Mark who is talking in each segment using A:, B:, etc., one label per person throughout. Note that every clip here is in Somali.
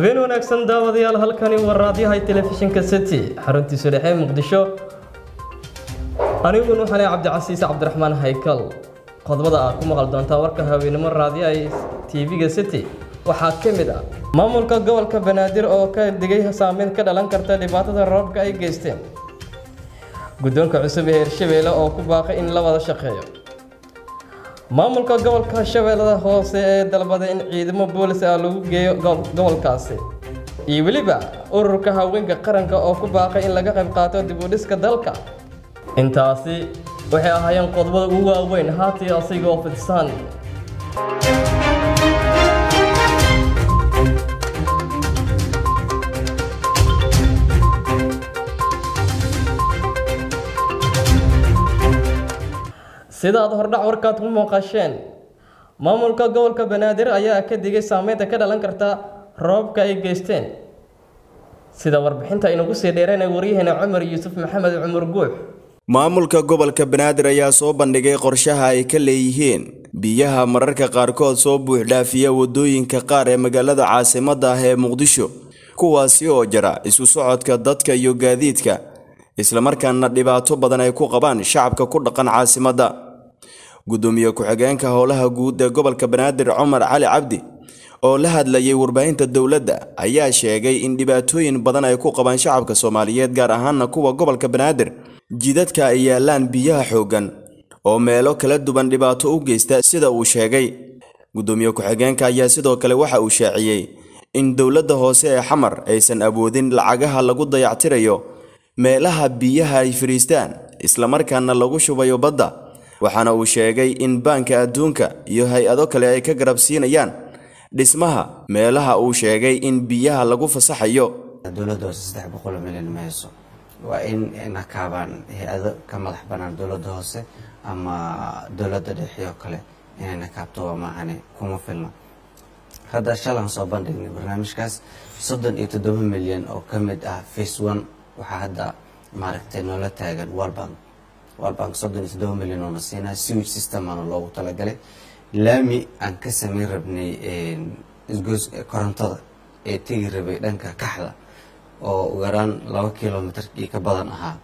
A: habeen wanaagsan daawadayaal halkani waa raadyahay telefishinka city xaruntiisu dhexe muqdisho aniguna waxaanay cabdicasiis cabdiraxmaan haykal qodobada aad ku maqal doontaa warka haweenimo raadyahay tv-ga city waxaa ka mid ah maamulka gobolka banaadir oo ka digay saameyn ka dhalan karta dhibaatada roobka ay geysteen guddoonka cusub ee hirshabeelle oo ku baaqay in la wada shaqeeyo maamulka gobolka shabeellada hoose ee dalbaday in ciidamo boolis ah lagu geeyo gobolkaasi iyo weliba ururka haweenka qaranka oo ku baaqay in laga qayb qaato dib u dhiska dalka intaasi waxay ahaayeen qodobada ugu waaweyn haatii asigoo fidsan sidaad hordhac warkaad ku muuqasheen maamulka gobolka banaadir ayaa ka digay saameynta ka dhalan karta roobka ay geysteen sida warbixinta inagu sii dheereenay waryaheena cumar yuusuf maxamed cumar guux
B: maamulka gobolka banaadir ayaa soo bandhigay qorshaha ay ka leeyihiin biyaha mararka qaarkood soo buuxdhaafiya wadooyinka qaar ee magaalada caasimadda ah ee muqdisho kuwaasi oo jara isu socodka dadka iyo gaadiidka islamarkaana dhibaato badan ay ku qabaan shacabka ku dhaqan caasimadda gudoomiye ku-xigeenka howlaha guud ee gobolka banaadir cumar cali cabdi oo la hadlayay warbaahinta dowladda ayaa sheegay in dhibaatooyin badan ay ku qabaan shacabka soomaaliyeed gaar ahaana kuwa gobolka banaadir jidadka ay yaalaan biyaha xooggan oo meelo kala duwan dhibaato u geysta sida uu sheegay gudoomiye ku-xigeenka ayaa sidoo kale waxa uu shaaciyey in dowladda hoose ee xamar aysan awoodin lacagaha lagu dayactirayo meelaha biyaha ay fadhiistaan islamarkaana lagu shubayo badda waxaana uu sheegay in baanka adduunka iyo hay-ado kale ay ka garab siinayaan dhismaha meelaha uu sheegay in biyaha lagu fasaxayo
C: dowladda hoose saddex boqol milyan ma hayso waa in nakaabaan hay-ado ka madax banaan dowladda hoose ama dowladda dhexe oo kale inay nakaabto waa maahane kuma filna hadda shalan soo bandhignay barnaamijkaas soddon iyo toddoba milyan oo ka mid ah face one waxaa hadda maaragtay noola taagan walbank walbank soddon iyo toddoba milyan oona siinaa sewage system aana loogu talagalay laami aan ka samayn rabnay isgoos korontada ee tegi rabay dhanka kaxda oo ugu yaraan laba kilomitr iyo ka badan ahaa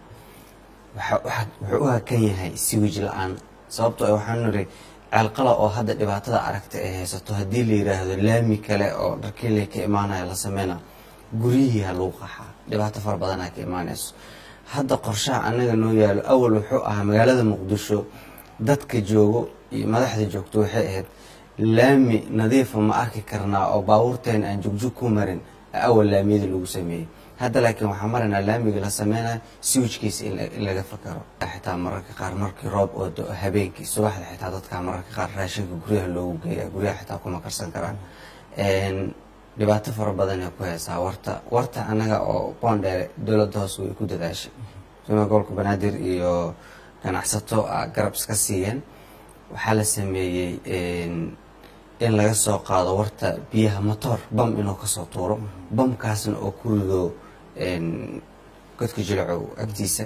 C: wuxuu u hakan yahay sewage la-aan sababtoo a waxaan niri ceelqala oo hadda dhibaatada aragta ay haysato haddii la yiraahdo laami kale oo dharkiile ka imaanaya la sameyna guryihii ha lagu qaxaa dhibaato fara badanaa ka imaanayso hadda qorshaha anaga noo yaalo awal wuxuu ahaa magaalada muqdisho dadka joogo iyo madaxda joogto waxay ahayd laami nadiifa ma arki karnaa oo baabuurteena aan jugjug ku marin awal laamiyada lagu sameeyey hadda laakiin waxaa maraynaa laamiga la sameynayo siwijkiisa in laga fakaro xitaa mararka qaar markii roob oo habeenkii subaxda xitaa dadka mararka qaar raashinka guryaha loogu geeya guryaha xitaa kuma karsan karaan dhibaato fara badan ay ku haysaa warta warta anaga oo boondheere dowladda hoose way ku dadaashay suma gobolka banaadir iyo ganacsato garab iska siiyeen waxaa la sameeyey in laga soo qaado warta biyaha motor bam inuu kasoo tuuro bamkaasna oo ku rido godka jilcow agtiisa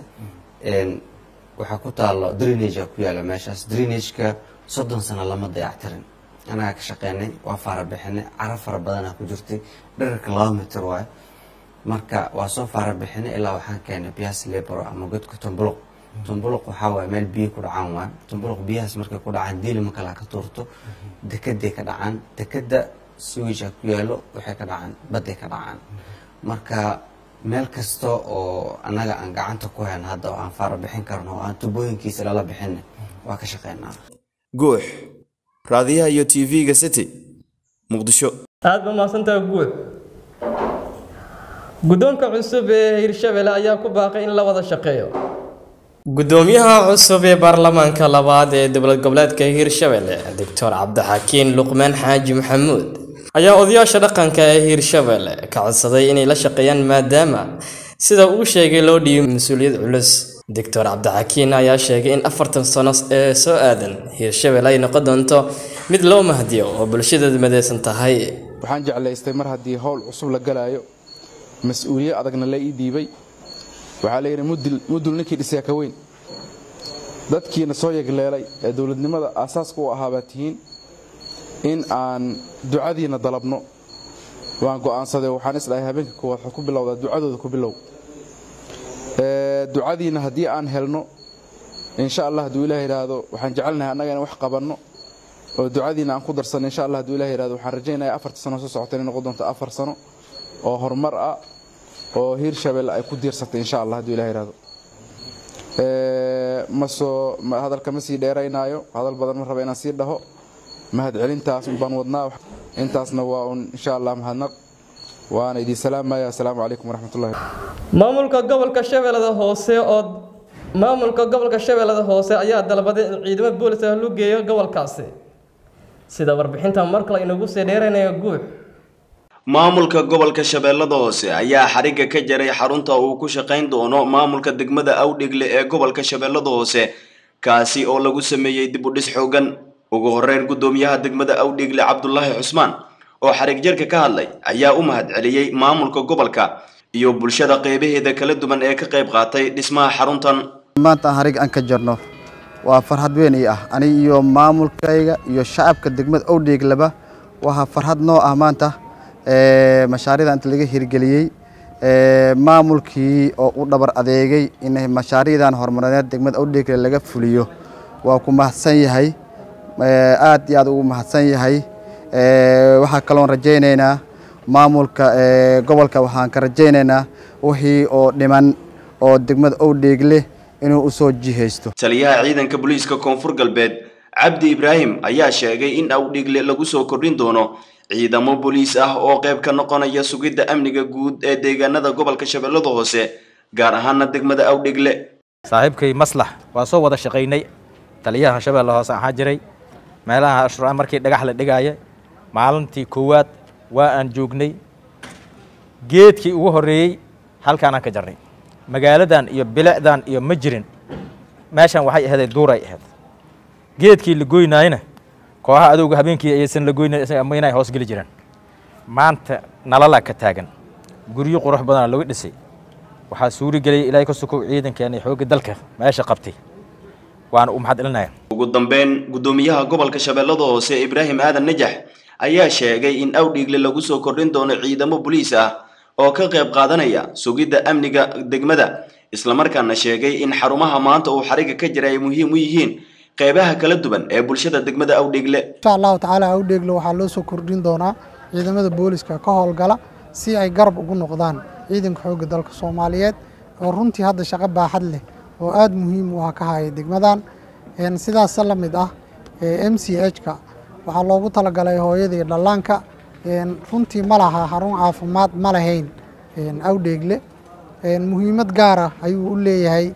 C: waxaa ku taalo drenagea ku yaala meeshaas drenageka soddon sano lama dayactirin anagaa ka shaqeynay waa faara bixinay cara fara badanaa ku jirtay dherarka laba mitir waayo marka waa soo faara bixinay ilaa waxaan keenay biyaas lebro ama godka tumbuluq tumbuluq waxaa waaye meel biyo ku dhacaan waayo tumbuluq biyahaas markay ku dhacaan diili ma kalaa ka tuurto dekeday ka dhacaan dekeda siwijha ku yaalo waxay ka dhacaan badday ka dhacaan marka meel kasta oo annaga aan gacanta ku hayno hadda oo aan faara bixin karno oo aan tubooyinkiisa lala bixinay waa ka shaqeynaa
B: guux raadiyaha iyo tv-ga city muqdisho
A: aada ba mahadsantaha guux guddoonka cusub ee hirshabelle ayaa ku baaqay in la wada shaqeeyo gudoomiyaha cusub ee baarlamaanka labaad ee dowlad goboleedka hirshabelle doctor cabdixakiin luqmaan xaaji maxamuud ayaa odayaasha dhaqanka ee hirshabelle ka codsaday inay la shaqeeyaan maadaama sida uu sheegay loo dhiibay mas-uuliyad culus doctor cabdixakiin ayaa sheegay in afartan sano ee soo aadan hirshabelle ay noqon doonto mid loo mahdiyo oo bulshadeedu madeysan tahay
D: waxaan jeclaystay mar haddii howl cusub la galaayo mas-uuliyad adagna la ii dhiibay waxaa la yidhi mudul ninkii dhisee ka weyn dadkiina soo yegleelay ee dowladnimada aasaaska u ahaa baa tihiin in aan ducadiinna dalabno waan go'aansaday waxaan isdhahay habeenka koowaad waxaa ku bilowdaa ducadooda ku bilow ducadiina haddii aan helno insha allah hadduu ilaah yidhaahdo waxaan jecelnahay annaga in wax qabanno oo ducadiina aan ku darsanno insha allah hadduu ilah yidhahdo waxaan rajaynaya afarta sano soo socota inay noqon doonto afar sano oo horumar ah oo hiirshabelle ay ku diirsatay insha allah hadduu ilah yidhahdo masoo hadalka ma sii dheeraynaayo hadal badan ma raba inaan sii dhaho mahadcelintaas baan wadnaa intaasna waa un insha allah mahadnaq waana idin salaamaya assalaamu calaykum waraxmatullahi
A: maamulka gobolka shabeellada hoose oo maamulka gobolka shabeellada hoose ayaa dalbaday in ciidamo boolis ah loo geeyo gobolkaasi sida warbixinta mar kale inagu sii dheeraynayo guux
B: maamulka gobolka shabeellada hoose ayaa xarigga ka jaray xarunta uu ku shaqayn doono maamulka degmada awdhigle ee gobolka shabeellada hoose kaasi oo lagu sameeyey dib u dhis xoogan ugu horeyn guddoomiyaha degmada awdhigle cabdulaahi cusmaan oo xarig jarka ka hadlay ayaa u mahadceliyey maamulka gobolka iyo bulshada qeybaheeda kala duwan ee ka qayb qaatay dhismaha xaruntan
E: maanta aan harig aan ka jarno waa farxad weyn ii ah aniga iyo maamulkayga iyo shacabka degmada owdheeglaba waa farxad noo ah maanta mashaariicda inta laga hirgeliyey maamulkii oo u dhabar adeegay in mashaariicdan horumarineed degmada owdheegle laga fuliyo waa ku mahadsan yahay aad iyo aad ugu mahadsan yahay waxaa kaloon rajaynaynaa maamulka gobolka waxaan ka rajaynaynaa wixii oo dhiman oo degmada owdheegle inuu usoo jihaysto
B: taliyaha ciidanka booliiska koonfur galbeed cabdi ibraahim ayaa sheegay in awdhigle lagu soo kordhin doono ciidamo booliis ah oo qayb ka noqonaya sugidda amniga guud ee deegaanada gobolka shabeellada hoose gaar ahaana degmada awdhigle
F: saaxiibkay maslax waa soo wada shaqaynay taliyaha shabeelle hoose ahaa jiray meelaha ashura markii dhagax la dhigaaya maalintii koowaad waa aan joognay geedkii ugu horreeyey halkaanaan ka jarnay magaaladan iyo bilicdan iyo ma jirin meeshan waxay ahayd duuray ahayd geedkii la goynaayna kooxaha adowga habeenkii ayaysan la goynayn isaga ama inay hoos geli jiraan maanta nalalaa ka taagan guryo qurux badana lagu dhisay waxaa suuri geliyay ilaahay ka sukow ciidankeena xoogga dalka meesha qabtay waana u mahad celinaya
B: ugu dambeyn guddoomiyaha gobolka shabeellada hoose ibraahim aadan najax ayaa sheegay in awdhiigle lagu soo kordhin doono ciidamo boliis ah oo ka qayb qaadanaya sugidda amniga degmada islamarkaana sheegay in xarumaha maanta uu xariga ka jira ay muhiim u yihiin qeybaha kala duwan ee bulshada degmada awdhiigle
G: insha allahu tacaala awdheegle waxaa loo soo kordhin doonaa ciidamada booliska ka howlgala si ay garab ugu noqdaan ciidanka xoogga dalka soomaaliyeed oo runtii hadda shaqo baaxad leh oo aada muhiim u ah ka haya degmadan sidaasa la mid ah m c h-ka waxaa loogu talagalay hooyada iyo dhallaanka runtii ma laha xarun caafimaad ma lahayn awdheegle muhiimad gaara ayuu u leeyahay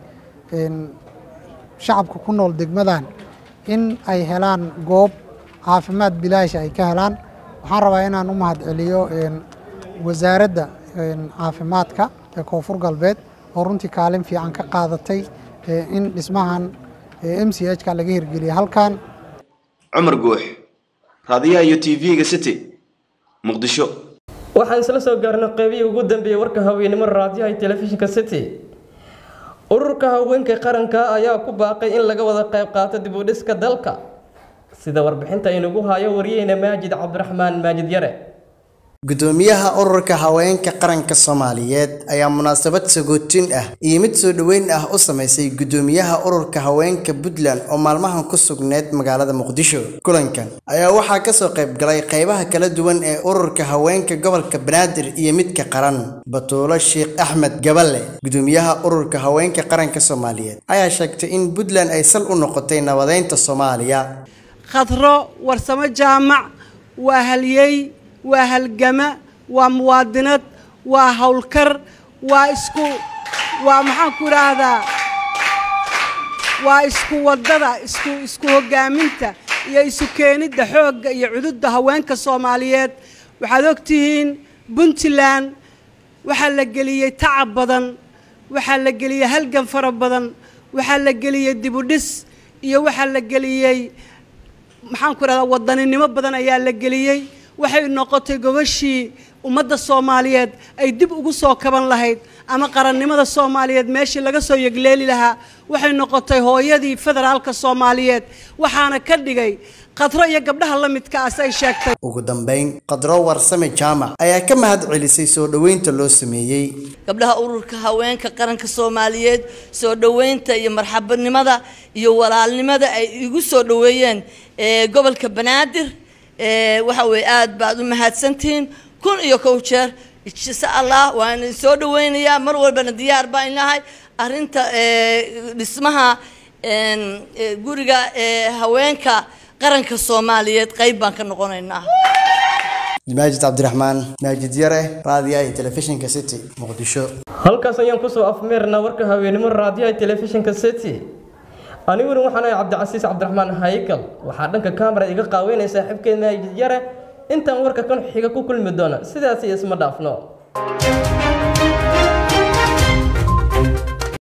G: shacabka ku nool degmadan in ay helaan goob caafimaad bilaasha ay ka helaan waxaan rabaa inaan u mahad celiyo wasaaradda caafimaadka ee koonfur galbeed oo runtii kaalin fiican ka qaadatay in dhismahan m c h ka laga hirgeliya halkan
B: cumar guux raadiyaha iyo t v-ga city muqdisho
A: waxaan isla soo gaarnay qeybihii ugu dambeeyey warka haweenimo raadiyaha iyo telefishinka city ururka haweenka qaranka ayaa ku baaqay in laga wada qayb qaato dib u dhiska dalka sida warbixinta inagu hayo wariyeyna maajid cabdiraxmaan maajid yare
H: gudoomiyaha ururka haweenka qaranka soomaaliyeed ayaa munaasabad sagootin ah iyo mid soo dhoweyn ah u samaysay gudoomiyaha ururka haweenka puntland oo maalmahan ku sugneyd magaalada muqdisho kulankan ayaa waxaa kasoo qayb galay qaybaha kala duwan ee ururka haweenka gobolka banaadir iyo midka qaran batuulo sheekh axmed gaballe gudoomiyaha ururka haweenka qaranka soomaaliyeed ayaa sheegtay in puntland ay sal u noqotay nabadeynta soomaaliya
I: khadro warsamo jaamac waa halyey waa halgama waa muwaadinad waa howlkar waa isku waa maxaan ku idhaahdaa waa isku waddada isku isku hoggaaminta iyo isu keenidda xoogga iyo cududda haweenka soomaaliyeed waxaad og tihiin puntland waxaa la geliyey tacab badan waxaa la geliyey halgan fara badan waxaa la geliyey dibudhis iyo waxaa la geliyey maxaan ku idhahdaa wadaninimo badan ayaa la geliyey waxay noqotay gobashii ummadda soomaaliyeed ay dib ugu soo kaban lahayd ama qarannimada soomaaliyeed meeshii laga soo yegleeli lahaa waxay noqotay hooyadii federaalka soomaaliyeed waxaana ka dhigay qadro iyo gabdhaha la midka ah si ay sheegtay
H: ugu dambeyn qadro warsame jaamac ayaa ka mahad celisay soo dhoweynta loo sameeyey
J: gabdhaha ururka haweenka qaranka soomaaliyeed soo dhoweynta iyo marxabanimada iyo walaalnimada ay igu soo dhoweeyeen ee gobolka banaadir ee waxa weye aad baad u mahadsantihiin kun iyo kow jeer insha allah waan idin soo dhoweynayaa mar walbana diyaar baan nahay arrinta ee dhismaha een, ee, guriga ee haweenka qaranka soomaaliyeed qayb baan ka noqonaynaa
H: maajid cabdiraxmaan maajid yare raadiyaha iyo telefishinka city muqdisho
A: halkaas ayaan kusoo afmeernaa warka haweenimo raadiyaha telefishinka city aniguna waxaan ahay cabdicasiis cabdiraxmaan haykal waxaa dhanka kamera iga qaaweynaya saaxiibkeed maajid yare intaan warka kan xiga ku kulmi doona sidaas iyo isma dhaafno